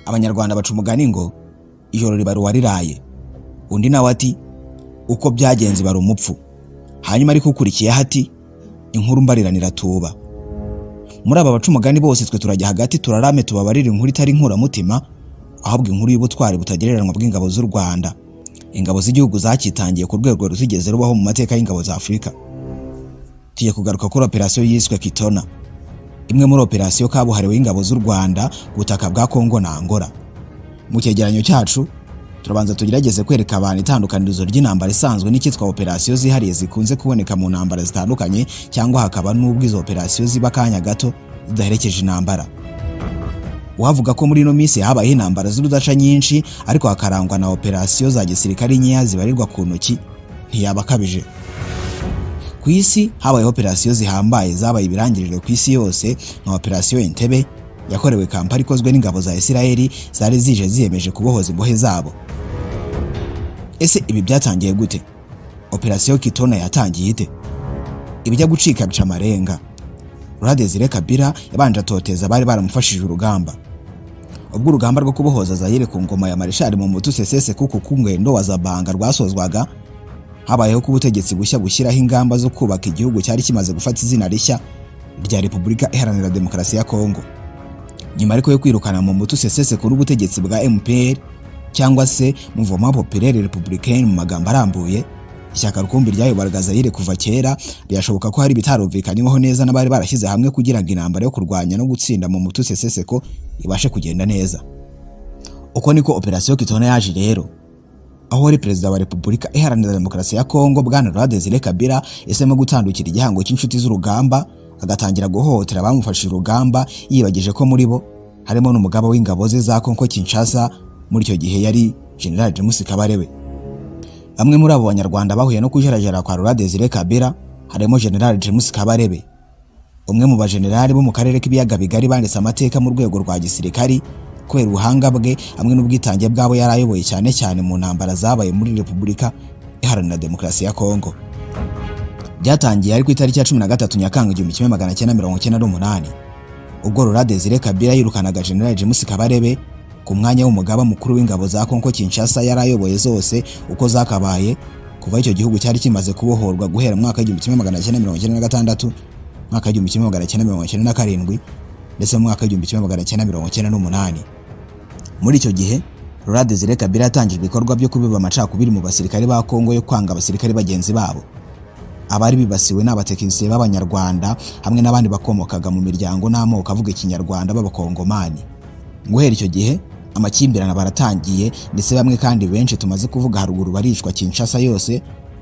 abanyarwanda baca umugani ngo ijoro ribara uwariraye undi nawe ati uko byagenze ibara umupfu hanyuma ariko ukurikiyeho ati inkuru mbariranira tuba muri aba baca umugani bose twe turajya hagati turarame tubabarira inkuru itari inkuramutima ahabwa inkuru y'ubutwari butagereranywa bw'ingabo z'u Rwanda ingabo z'igihugu zacyitangiye ku rwego ruzigeze rubaho mu mateka y'ingabo za Afurika tugiye kugaruka kuri operasiyo yiswe Kitona imwe muri operasiyo kabuhariwe y'ingabo z'u Rwanda ku butaka bwa Kongo na Angola mu cyegeranyo cyacu turabanza tugerageze kwereka abantu itandukanirizo ry'intambara isanzwe n'icyitwa operasiyo zihariye zikunze kuboneka mu ntambara zitandukanye cyangwa hakaba n'ubwo izo operasiyo ziba akanya gato zidaherekeje intambara uhavuga ko muri ino minsi habayeho intambara z'urudaca nyinshi ariko hakarangwa na operasiyo za gisirikare nkeya zibarirwa ku ntoki ntiyaba akabije ku isi habayeho operasiyo zihambaye zabaye ibirangirire ku isi yose nka operasiyo entebe yakorewe kampala ikozwe n'ingabo za isirayeli zari zije ziyemeje kubohoza imbohe zabo ese ibi byatangiye gute operasiyo kitona yatangiye ite ibijya gucika bica amarenga Desire Kabila yabanje atoteza abari baramufashije urugamba ubwo urugamba rwo kubohoza Zaire ku ngoma ya marishari mu mutu sesese kuko kungwendo wa zabanga rwasozwaga habayeho ko ubutegetsi bushya bushyiraho ingamba zo kubaka igihugu cyari kimaze gufata izina rishya rya Repubulika Iharanira Demokarasi ya Kongo nyuma ariko yo kwirukana mu mutu sesese kuri ubutegetsi bwa MPR cyangwa se Mouvement Populaire Républicain mu magambo arambuye ishyaka rukumbi ryayoboraga Zaire kuva kera byashoboka ko hari ibitarumvikanyweho neza n'abari barashyize hamwe kugira ngo intambara yo kurwanya no gutsinda mu mutu seseseko ibashe kugenda neza uko niko operasiyo kitona yaje rero aho wari perezida wa repubulika iharanira demokarasi ya kongo bwana Laurent Desire Kabila yahisemo gutandukira igihango cy'inshuti z'urugamba agatangira guhohotera abamufashije urugamba yibagije ko muri bo harimo n'umugaba w'ingabo ze za Kongo Kinshasa muri icyo gihe yari General James Kabarebe Bamwe muri abo banyarwanda bahuye no kujarajara kwa Laurent Desire Kabila harimo General James Kabarebe umwe mu bajenerali bo mu karere k'ibiyaga bigari banditse amateka mu rwego rwa gisirikari kubera ubuhanga bwe hamwe n'ubwitange bwabo yari ayoboye cyane cyane mu ntambara zabaye muri Repubulika Iharanira Demokarasi ya Kongo byatangiye ari ku itariki ya 13 Nyakanga 1998 ubwo Laurent Desire Kabila yirukanaga General James Kabarebe ku mwanya w'umugaba mukuru w'ingabo za Kongo Kinshasa yari ayoboye zose uko zakabaye kuva icyo gihugu cyari kimaze kubohorwa guhera mwaka w'igihumbi kimwe magana cyenda mirongo icyenda na gatandatu mwaka w'igihumbi kimwe magana cyenda mirongo icyenda na karindwi ndetse mu mwaka w'igihumbi kimwe magana cyenda mirongo icyenda n'umunani muri icyo gihe Laurent Desire Kabila yatangije ibikorwa byo kubiba amacakubiri mu basirikare ba Kongo yo kwanga abasirikare bagenzi babo abari bibasiwe ni abatekinisiye b'abanyarwanda hamwe n'abandi bakomokaga mu miryango n'amoko avuga ikinyarwanda b'abakongomani guhera icyo gihe amakimbirane baratangiye ndetse bamwe kandi benshi tumaze kuvuga haruguru baricwa Kinshasa yose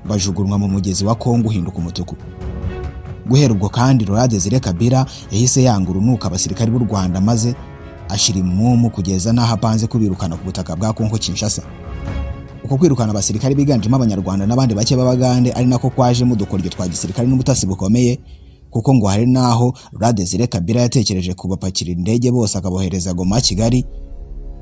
bajugunywa mu mugezi wa Kongo uhinduka umutuku guhera ubwo kandi Laurent Desire Kabila yahise yanga urunuka abasirikari b'u Rwanda maze ashira imumu kugeza n'aho apanze kubirukana ku butaka bwa Kongo Kinshasa uko kwirukana abasirikari biganjemo abanyarwanda n'abandi bake b'abagande ari nako kwajemo udukoryo twa gisirikari n'ubutasi bukomeye kuko ngo hari n'aho Laurent Desire Kabila yatekereje kubapakira indege bose akabohereza Goma Kigali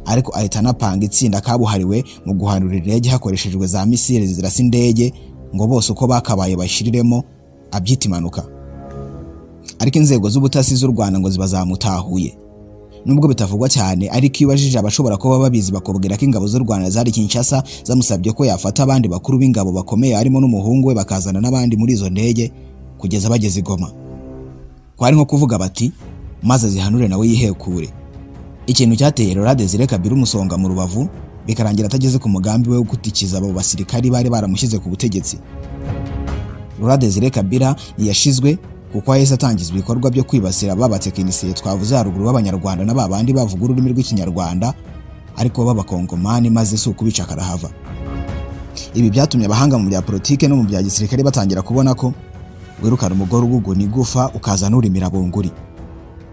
ariko ahita anapanga itsinda kabuhariwe mu guhanura indege hakoreshejwe za misile zirasa indege ngo bose uko bakabaye bashiriremo abyita impanuka ariko inzego z'ubutasi z'u Rwanda ngo ziba zamutahuye nubwo bitavugwa cyane ariko iyo ubajije abashobora kuba babizi bakubwira ko ingabo z'u Rwanda zari Kinshasa zamusabye ko yafata abandi bakuru b'ingabo bakomeye harimo n'umuhungu we bakazana n'abandi muri izo ndege kugeza bageze i Goma kwari nko kuvuga bati maze zihanure nawe yihekure ikintu cyateye Laurent Desire Kabila umusonga mu rubavu bikarangira atageze ku mugambi we wo gutikiza abo basirikari bari baramushyize ku butegetsi Laurent Desire Kabila yashizwe kuko yahise atangiza ibikorwa byo kwibasira babatekinisiye twavuze haruguru b'abanyarwanda na babandi bavuga ururimi rw'ikinyarwanda ariko b'abakongomani maze si ukubica karahava ibi byatumye abahanga mu bya politike no mu bya gisirikare batangira kubona ko wirukana umugore uguguna igufa ukaza n'urimira bunguri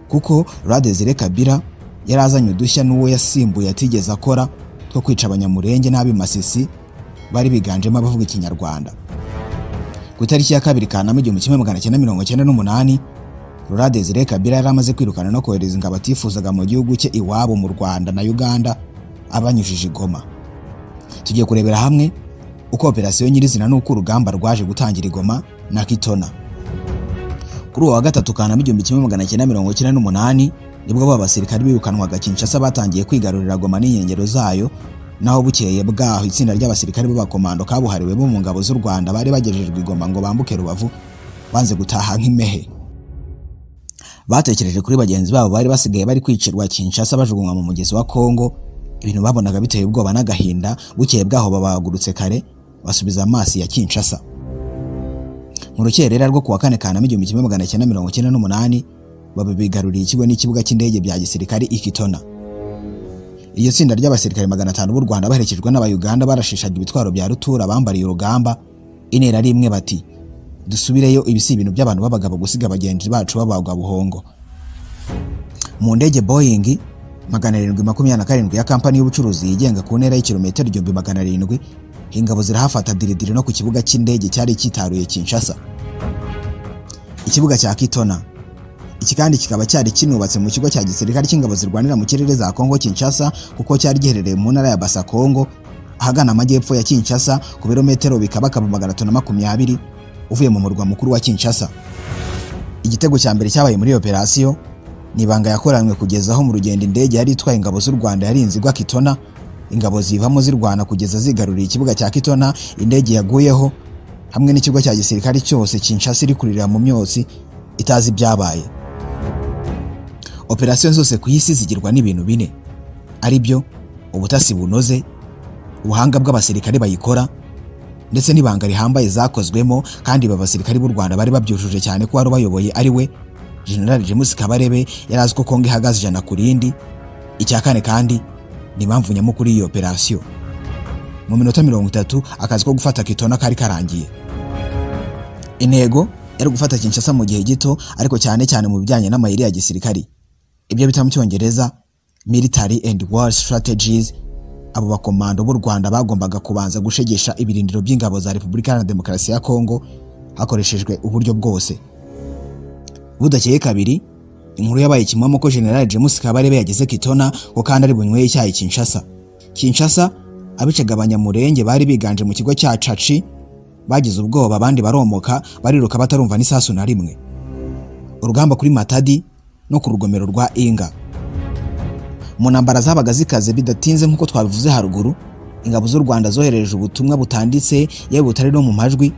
kuko Laurent Desire Kabila yari azanye udushya n'uwo yasimbuye atigeze akora two kwica abanyamurenge n'ab'imasisi bari biganjemo abavuga ikinyarwanda ku itariki ya kabiri kanama igihumbi kimwe magana cyenda mirongo cyenda n'umunani Laurent Desire Kabila yari amaze kwirukana no kohereza ingabo atifuzaga mu gihugu cye iwabo mu Rwanda na Uganda abanyujije i Goma tugiye kurebera hamwe uko operasiyo nyirizina n'uko urugamba rwaje gutangira i Goma na Kitona kuri uwo wa gatatu kanama igihumbi kimwe magana cyenda mirongo cyenda n'umunani nibwo ba basirikare birukanwaga Kinshasa batangiye kwigarurira Goma n'inkengero zayo naho bukeye bwaho itsinda ry'abasirikare b'abakomando kabuhariwe bo mu ngabo z'u Rwanda bari bagejejwe i Goma ngo bambuke Rubavu banze gutaha nk'impehe batekereje kuri bagenzi babo bari basigaye bari kwicirwa Kinshasa bajugunywa mu mugezi wa Kongo ibintu babonaga biteye ubwoba n'agahinda bukeye bwaho babagurutse kare basubiza amaso ya Kinshasa mu rukerera rwo kuwa kane Kanama igihumbi kimwe magana cyenda mirongo icyenda n'umunani babigaruriye ikigo n'ikibuga cy'indege bya gisirikare Ikitona iryo tsinda ry'abasirikare magana atanu b'u Rwanda baherekejwe n'abayuganda barashishaga ibitwaro bya rutura bambariye urugamba intera rimwe bati dusubireyo ibi si ibintu by'abantu b'abagabo gusiga bagenzi bacu babagwa buhongo mu ndege boyingi magana arindwi makumyabiri na karindwi ya kampani y'ubucuruzi yigenga ku ntera y'ikilometero igihumbi magana arindwi ingabo zirahafata diridiri no ku kibuga cy'indege cyari cyitaruye Kinshasa ikibuga cya Kitona iki kandi kikaba cyari kinubatse mu kigo cya gisirikare cy'ingabo zirwanira mu kirere za Kongo Kinshasa kuko cyari giherereye mu ntara ya Basa Kongo ahagana amajyepfo ya Kinshasa ku birometero bikabakaba magana atatu na makumyabiri uvuye mu murwa mukuru wa Kinshasa igitego cya mbere cyabaye muri operasiyo ni ibanga yakoranywe kugeza aho mu rugendo indege yari itwaye ingabo z'u Rwanda yarinze igwa Kitona ingabo zivamo zirwana kugeza zigaruriye ikibuga cya Kitona indege yaguyeho hamwe n'ikigo cya gisirikare cyose Kinshasa iri kurira mu myotsi itazi ibyabaye operasiyo zose ku isi zigirwa n'ibintu bine ari byo ubutasi bunoze ubuhanga bw'abasirikare bayikora ndetse n'ibanga rihambaye zakozwemo kandi ba basirikare b'u Rwanda bari babyujuje cyane ko wari ubayoboye ari we General James Kabarebe yari azi ko Kongo ihagaze ijana ku rindi icya kane kandi ni impamvu nyamukuru y'iyo operasiyo mu minota mirongo itatu akazi ko gufata Kitona kari karangiye intego yari gufata Kinshasa mu gihe gito ariko cyane cyane mu bijyanye n'amayeri ya gisirikari ibyo bita mu cyongereza military and war strategies abo bakomando b'u Rwanda bagombaga kubanza gushegesha ibirindiro by'ingabo za Repubulika Iharanira Demokarasi ya Kongo hakoreshejwe uburyo bwose budakeye kabiri inkuru yabaye kimomo ko General James Kabarebe yageze Kitona ko kandi ari bunyweye icyayi Kinshasa Kinshasa abicaga abanyamurenge bari biganje mu kigo cya Caci bagize ubwoba abandi baromoka bariruka batarumva n'isasu na rimwe urugamba kuri Matadi no ku rugomero rwa Inga mu ntambara zabaga zikaze bidatinze nk'uko twabivuze haruguru ingabo z'u Rwanda zohereje ubutumwa butanditse yewe butari no mu majwi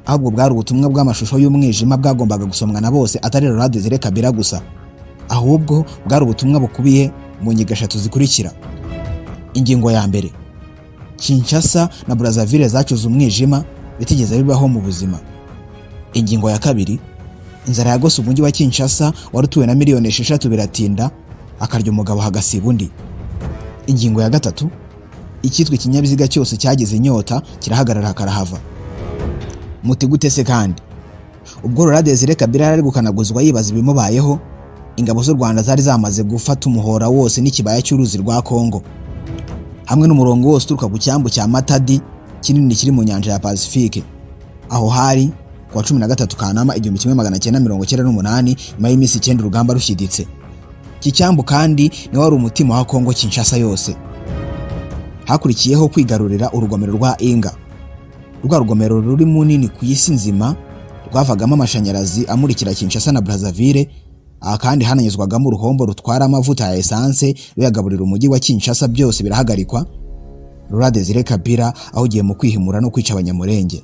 ahubwo bwari ubutumwa bw'amashusho y'umwijima bwagombaga gusomwa na bose atari Laurent Desire Kabila gusa ahubwo bwari ubutumwa bukubiye mu nyigo eshatu zikurikira ingingo ya mbere Kinshasa na Brazzaville zacuze umwijima bitigeze bibaho mu buzima ingingo ya kabiri inzara yagose umujyi wa Kinshasa wari utuwe na miliyoni esheshatu biratinda akarya umugabo hagasiba undi ingingo ya gatatu icyitwa ikinyabiziga cyose cyagize inyota kirahagarara karahava muti gute se kandi ubwo Laurent Desire Kabila yari gukanaguzwa yibaza ibimubayeho ingabo z'u Rwanda zari zamaze gufata umuhora wose n'ikibaya cy'uruzi rwa Kongo hamwe n'umurongo wose uturuka ku cyambu cya Matadi kinini kiri mu nyanja ya Pacifique aho hari kuwa cumi na gatatu Kanama igihumbi kimwe magana cyenda mirongo cyenda n'umunani nyuma y'iminsi icyenda urugamba rushyiditse iki cyambu kandi ni wari umutima wa Kongo Kinshasa yose hakurikiyeho kwigarurira urugomero rwa Inga rwa rugomero ruri munini ku isi nzima rwavagamo amashanyarazi amurikira Kinshasa na Brazzaville aha kandi hananyuzwagamo uruhombo rutwara amavuta ya esanse ruyagaburira umujyi wa Kinshasa byose birahagarikwa Laurent Desire Kabila ahugiye mu kwihimura no kwica abanyamurenge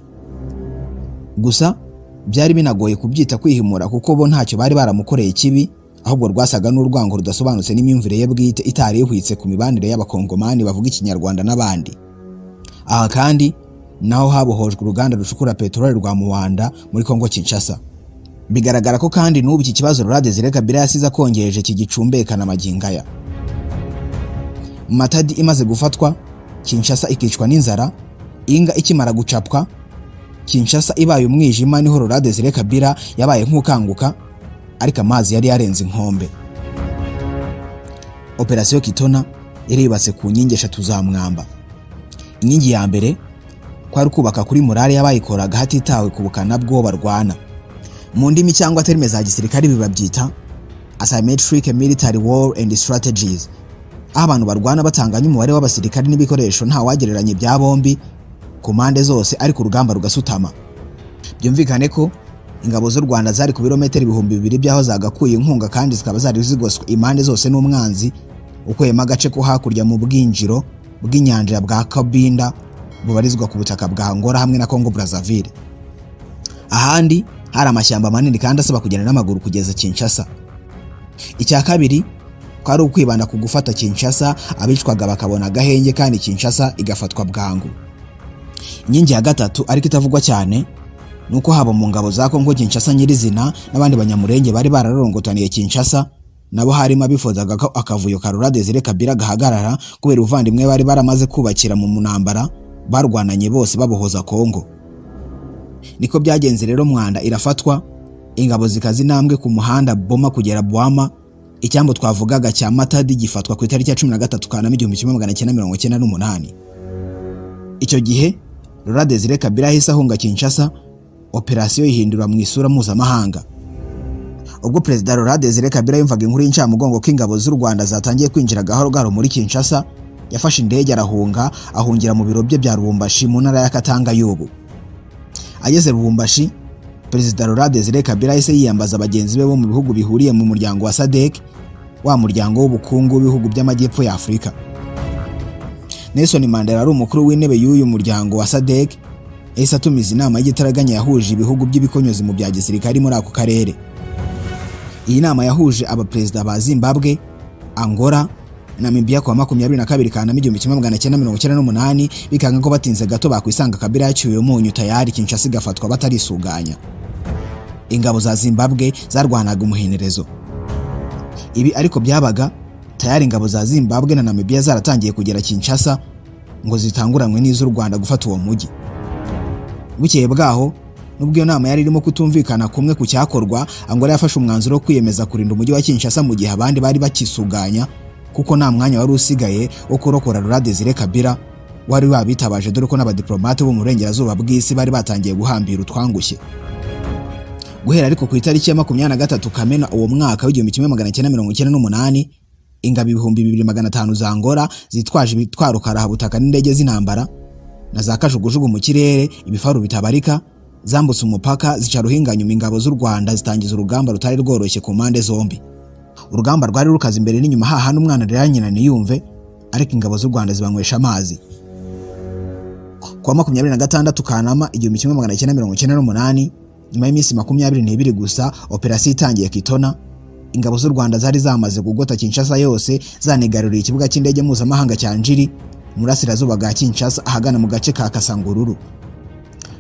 gusa byari binagoye kubyita kwihimura kuko bo ntacyo bari baramukoreye kibi ahubwo rwasaga n'urwango rudasobanutse n'imyumvire ye bwite itari ihwitse ku mibanire y'abakongomani bavuga ikinyarwanda n'abandi aha kandi naho habohojwe uruganda rucukura peteroli rwa muwanda muri kongo kinshasa bigaragara ko kandi n'ubu iki kibazo Laurent Desire Kabila yasize akongereje kigicumbekana amagingaya matadi imaze gufatwa kinshasa ikicwa n'inzara inga ikimara gucapwa Kinshasa ibaye umwijima niho Laurent Desire Kabila yabaye nk'ukanguka ariko amazi yari yarenze inkombe operasiyo Kitona yari yubatse ku nkingi eshatu za mwamba inkingi ya mbere kwari kubaka kuri murare y'abayikoraga hatitawe ku bukana bw'uwo barwana mu ndimi cyangwa terime za gisirikare bibabyita asymmetric military war and strategies aho abantu barwana batanganya umubare w'abasirikare n'ibikoresho ntawagereranya ibya bombi ku mpande zose ariko urugamba rugasutama byumvikane ko ingabo z'u rwanda zari ku birometero ibihumbi bibiri by'aho zagakuye inkunga kandi zikaba zari zigoswe impande zose n'umwanzi ukuyemo agace ko hakurya mu bwinjiro bw'inyanja bwa kabinda bubarizwa ku butaka bwa ngora hamwe na kongo brazzaville ahandi hari amashyamba manini kandi asaba kugenda n'amaguru kugeza kinshasa icya kabiri kwari ukwibanda ku gufata kinshasa abicwaga bakabona agahenge kandi kinshasa igafatwa bwangu inkingi ya gatatu ariko itavugwa cyane ni uko haba mu ngabo za kongo kinshasa nyirizina n'abandi banyamurenge bari bararorongotaniye kinshasa nabo harimo abifuzaga ko akavuyo karura desire kabira gahagarara kubera ubuvandimwe bari baramaze kubakira mu ntambara barwananye bose babohoza kongo niko byagenze rero mwanda irafatwa ingabo zikaza intambwe ku muhanda boma kugera bwama icyambu twavugaga cya matadi gifatwa ku itariki ya cumi na gatatu kanama igihumbi kimwe magana cyenda mirongo icyenda n'umunani icyo gihe rura desire kabira ahise ahunga kinshasa operasiyo ihindura mu isura mpuzamahanga ubwo perezida Laurent Desire Kabila yumvaga inkuru y'incamugongo ko ingabo z'u Rwanda zatangiye kwinjira gahoro gahoro muri Kinshasa yafashe indege arahunga ahungira mu biro bye bya Lubumbashi mu ntara ya Katanga y'ubu ageze Lubumbashi perezida Laurent Desire Kabila yahise yiyambaza bagenzi be bo mu bihugu bihuriye mu muryango wa SADC wa muryango w'ubukungu w'ibihugu by'amajyepfo ya Afurika Nelson Mandela ari umukuru w'intebe y'uyu muryango wa SADC yahise atumiza inama y'igitaraganya yahuje ibihugu by'ibikonyozi mu bya gisirikari muri ako karere iyi nama yahuje abaperezida ba zimbabwe angola namibia kuwa makumyabiri na kabiri kanama igihumbi kimwe magana cyenda mirongo icyenda n'umunani bikanga ko batinze gato bakwisanga kabila yacyuye umunyu tayari kinshasa igafatwa batarisuganya ingabo za zimbabwe zarwanaga umuhenerezo ibi ariko byabaga tayari ingabo za zimbabwe na namibia zaratangiye kugera kinshasa ngo zitanguranwe n'iz'u rwanda gufata uwo mujyi bukeye bwaho nubwo iyo nama yari irimo kutumvikana kumwe ku cyakorwa angola yafashe umwanzuro wo kwiyemeza kurinda umujyi wa kinshasa mu gihe abandi bari bakisuganya kuko nta mwanya wari usigaye wo kurokora rura desire kabira wari wabitabaje dore ko n'abadiplomate bo mu burengerazuba bw'isi bari batangiye guhambira utwangushye guhera ariko ku itariki ya makumyabiri na gatatu kamena uwo mwaka w'igihumbi kimwe magana cyenda mirongo icyenda n'umunani ingabo ibihumbi bibiri magana atanu za angola zitwaje ibitwaro karahabutaka n'indege z'intambara na za kajugujugu mu kirere ibifaru bitabarika zambutse umupaka zica ruhinganyuma ingabo z'u Rwanda zitangiza urugamba rutari rworoshye ku mpande zombi urugamba rwari rukaze imbere n'inyuma hahana umwana rero nyina niyumve ariko ingabo z'u Rwanda zibanywesha amazi kuwa makumyabiri na gatandatu Kanama igihumbi kimwe magana cyenda mirongo icyenda n'umunani nyuma y'iminsi makumyabiri n'ibiri gusa operasiyo itangiye Kitona ingabo z'u Rwanda zari zamaze kugota Kinshasa yose zanigaruriye ikibuga cy'indege mpuzamahanga cya Njiri murasirazuba bwa Kinshasa ahagana mu gace ka Kasangururu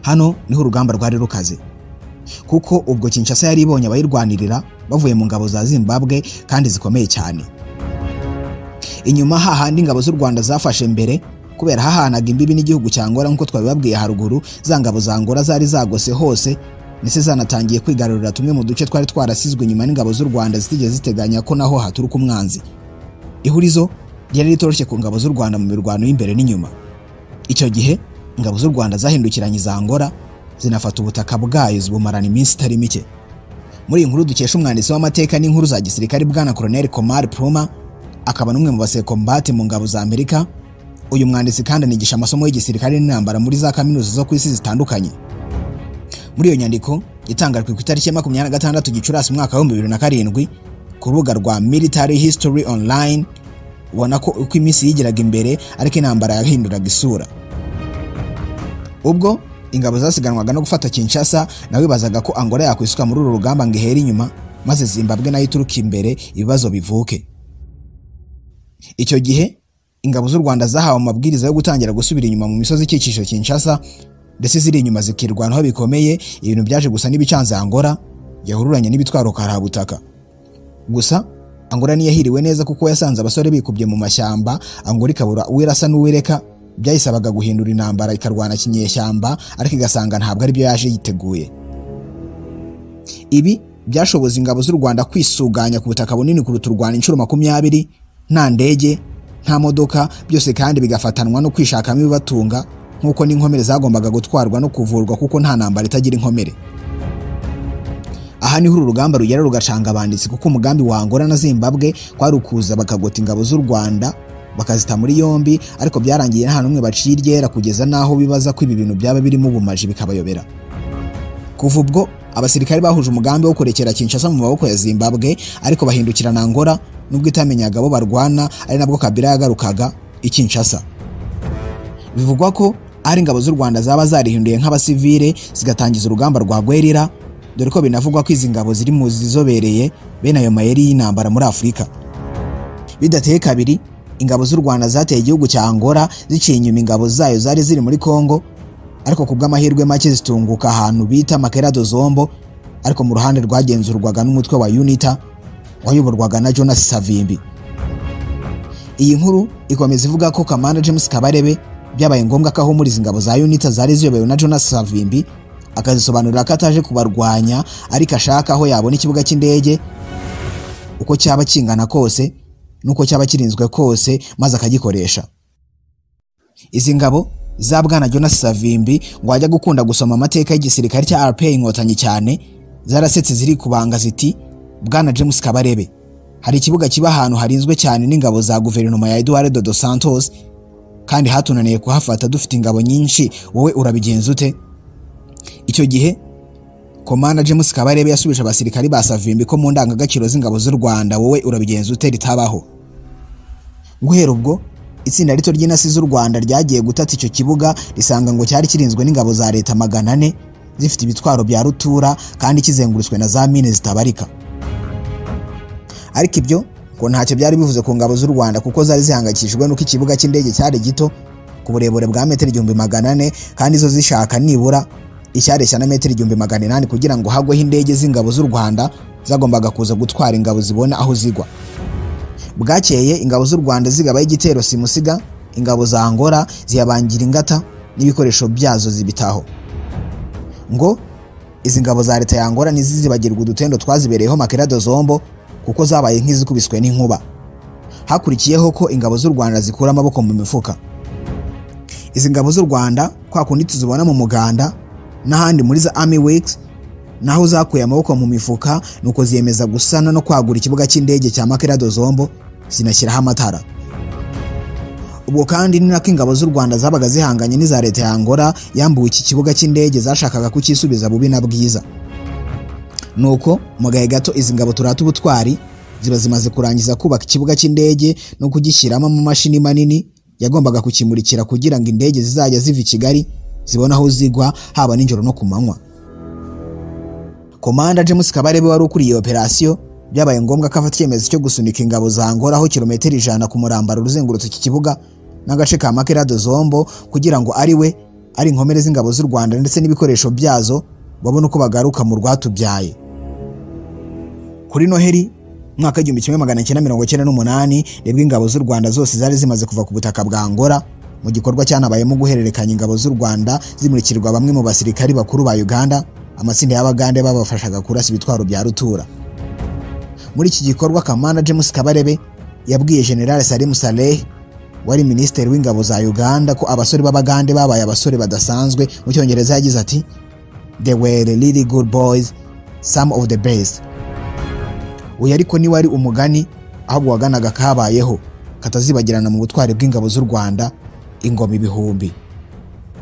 hano niho urugamba rwari rukaze kuko ubwo Kinshasa yari ibonye abayirwanirira bavuye mu ngabo za Zimbabwe kandi zikomeye cyane inyuma hahandi ingabo z'u Rwanda zafashe mbere kubera hahanaga imbibi n'igihugu cya Angola nk'uko twabibabwiye haruguru za ngabo za Angola zari zagose hose ndetse zanatangiye kwigarurira tumwe mu duce twari twarasizwe inyuma n'ingabo z'u Rwanda zitigeze ziteganya ko naho haturuka umwanzi ihurizo ryari ritoroshye ku ngabo z'u Rwanda mu mirwano y'imbere n'inyuma icyo gihe ingabo z'u Rwanda zahindukiranye za Angola zinafata ubutaka bwayo zibumarana iminsi itari mike muri iyi nkuru dukesha umwanditsi w'amateka n'inkuru za gisirikare bwana Colonel Komar Pluma akaba n'umwe mu basekombate mu ngabo za Amerika uyu mwanditsi kandi anigisha amasomo y'igisirikare n'intambara muri za kaminuza zo ku isi zitandukanye muri iyo nyandiko itangajwe ku itariki ya makumyabiri na gatandatu Gicurasi umwaka w'ibihumbi bibiri na karindwi ku rubuga rwa Military History Online ubona ko uko iminsi yigiraga imbere ariko intambara yahinduraga isura ubwo ingabo zasiganwaga no gufata Kinshasa nawibazaga ko Angola yakwisuka muri uru rugamba ngo ihere inyuma maze Zimbabwe nayo ituruka imbere ibibazo bivuke icyo gihe ingabo z'u Rwanda zahawe amabwiriza yo gutangira gusubira inyuma mu misozi ikikije Kinshasa ndetse ziri inyuma zikirwanaho bikomeye ibintu byaje gusa n'ibicanze Angola yahururanye n'ibitwaro karabutaka gusa Angola ntiyahiriwe neza kuko yasanze abasore bikubye mu mashyamba Angola ikabura uwirasa n'uwireka byayisabaga guhindura intambara ikarwana kinyeshyamba ariko igasanga ntabwo aribyo yaje yiteguye ibi byashoboza ingabo z'u Rwanda kwisuganya ku butaka bunini kuruta u Rwanda inshuro makumyabiri nta ndege nta modoka byose kandi bigafatanwa no kwishakamo ibibatunga nk'uko n'inkomere zagombaga gutwarwa no kuvurwa kuko nta ntambara itagira inkomere aha niho uru rugamba rugera rugacanga abanditsi kuko umugambi wa Angola na Zimbabwe kwari ukuza bakagota ingabo z'u Rwanda bakazita muri yombi ariko byarangiye nta n'umwe baciye iryera kugeza n'aho bibaza ko ibi bintu byaba birimo ubumaji bikabayobera kuva ubwo abasirikare bahuje umugambi wo kurekera Kinshasa mu maboko ya Zimbabwe ariko bahindukirana Angola nubwo itamenyaga abo barwana ari nabwo Kabila yagarukaga i Kinshasa bivugwa ko ari ingabo z'u Rwanda zaba zarihinduye nk'abasivile zigatangiza urugamba rwa Guerrilla dore ko binavugwa ko izi ngabo ziri mu zizobereye bene ayo mayeri y'intambara muri Afurika bidateye kabiri ingabo z'u Rwanda zateye igihugu cya Angola ziciye inyuma ingabo zayo zari ziri muri Kongo ariko ku bw'amahirwe make zitunguka ahantu bita Makera do Zombo ariko mu ruhande rwagenzurwaga n'umutwe wa UNITA wayoborwaga na Jonas Savimbi iyi nkuru ikomeza ivuga ko Kamanda James Kabarebe byabaye ngombwa ko ahumuriza ingabo za UNITA zari ziyobowe na Jonas Savimbi akazisobanurira ko ataje kubarwanya ariko ashaka aho yabona ikibuga cy'indege uko cyaba kingana kose nuko cyaba kirinzwe kose maze akagikoresha izi ngabo za bwana Jonas Savimbi ngo ajya gukunda gusoma amateka y'igisirikare cya RPA inkotanyi cyane zarasetse ziri kubanga ziti bwana James Kabarebe hari ikibuga kiba ahantu harinzwe cyane n'ingabo za guverinoma ya Eduardo dos Santos kandi hatunaniye kuhafata dufite ingabo nyinshi wowe urabigenza ute icyo gihe Komanda James Kabarebe yasubije abasirikari ba Savimbi ko mu ndangagaciro z'ingabo z'u Rwanda wowe urabigenza ute ritabaho guhera ubwo itsinda rito ry'intasi z'u Rwanda ryagiye gutata icyo kibuga risanga ngo cyari kirinzwe n'ingabo za leta magana ane zifite ibitwaro bya rutura kandi kizengurutswe na za mine zitabarika ariko ibyo ngo ntacyo byari bivuze ku ngabo z'u Rwanda kuko zari zihangayikishijwe n'uko ikibuga cy'indege cyari gito ku burebure bwa metero igihumbi magana ane kandi zo zishaka nibura icyareshya na metero igihumbi magana inani kugira ngo hagweho indege z'ingabo z'u Rwanda zagombaga kuza gutwara ingabo zibona aho zigwa bwakeye ingabo z'u Rwanda zigabaho igitero simusiga ingabo za Angola ziyabangira ingata n'ibikoresho byazo zibitaho ngo izi ngabo za leta ya Angola ntizizibagirwa udutendo twazibereyeho makerado zombo kuko zabaye nk'izikubiswe n'inkuba hakurikiyeho ko ingabo z'u Rwanda zikura amaboko mu mifuka izi ngabo z'u Rwanda kwa kundi tuzibona mu muganda n'ahandi muri za Army Weeks naho zakuye amaboko mu mifuka nuko ziyemeza gusana no kwagura ikibuga cy'indege cya Makerado Zombo zinashyiraho amatara ubwo kandi ni nako ingabo z'u Rwanda zabaga zihanganye n'iza leta ya Angola yambuwe iki kibuga cy'indege zashakaga kukisubiza bubi na bwiza nuko mu gahe gato izi ngabo turata ubutwari ziba zimaze kurangiza kubaka ikibuga cy'indege no kugishyiramo amamashini manini yagombaga kukimurikira kugira ngo indege zizajya ziva i Kigali zibona aho zigwa haba nijoro no ku manywa Komanda James Kabarebe wari ukuriye operasiyo byabaye ngombwa ko afata icyemezo cyo gusunika ingabo za Angola aho kilometero ijana ku murambaro uzengurutse iki kibuga n'agace ka Makerado Zombo kugira ngo ari we ari inkomere z'ingabo z'u Rwanda ndetse n'ibikoresho byazo babone uko bagaruka mu rwatubyaye kuri Noheri mwaka igihumbi kimwe magana cyenda mirongo cyenda n'umunani nibwo ingabo z'u Rwanda zose zari zimaze kuva ku butaka bwa Angola mu gikorwa cyanabayemo guhererekanya ingabo z'u Rwanda zimurikirwa bamwe mu basirikari bakuru ba Uganda amatsinda y'abagande babafashaga kurasa ibitwaro bya rutura muri iki gikorwa kamana James Kabarebe yabwiye General Salim Saleh wari minisitiri w'ingabo za Uganda ko abasore b'abagande babaye abasore badasanzwe mu cyongereza yagize ati they were really good boys some of the best uyu ariko ni wari umugani ahubwo waganaga kabayeho katazibagirana mu butwari bw'ingabo z'u Rwanda ingoma ibihumbi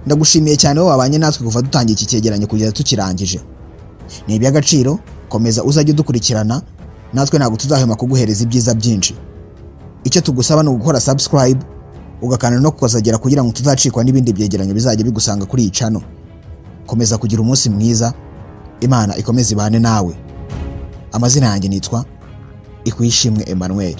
ndagushimiye cyane wowe wabanye natwe kuva dutangiye iki cyegeranyo kugeza tukirangije ni iby'agaciro komeza uzajye udukurikirana natwe ntabwo tuzahema kuguhereza ibyiza byinshi icyo tugusaba ni ugukora subscribe ugakanda no kukazagera kugira ngo tuzacikwa n'ibindi byegeranyo bizajya bigusanga kuri iyi cano komeza kugira umunsi mwiza imana ikomeze ibane nawe amazina yanjye nitwa ikwishimwe Emmanuel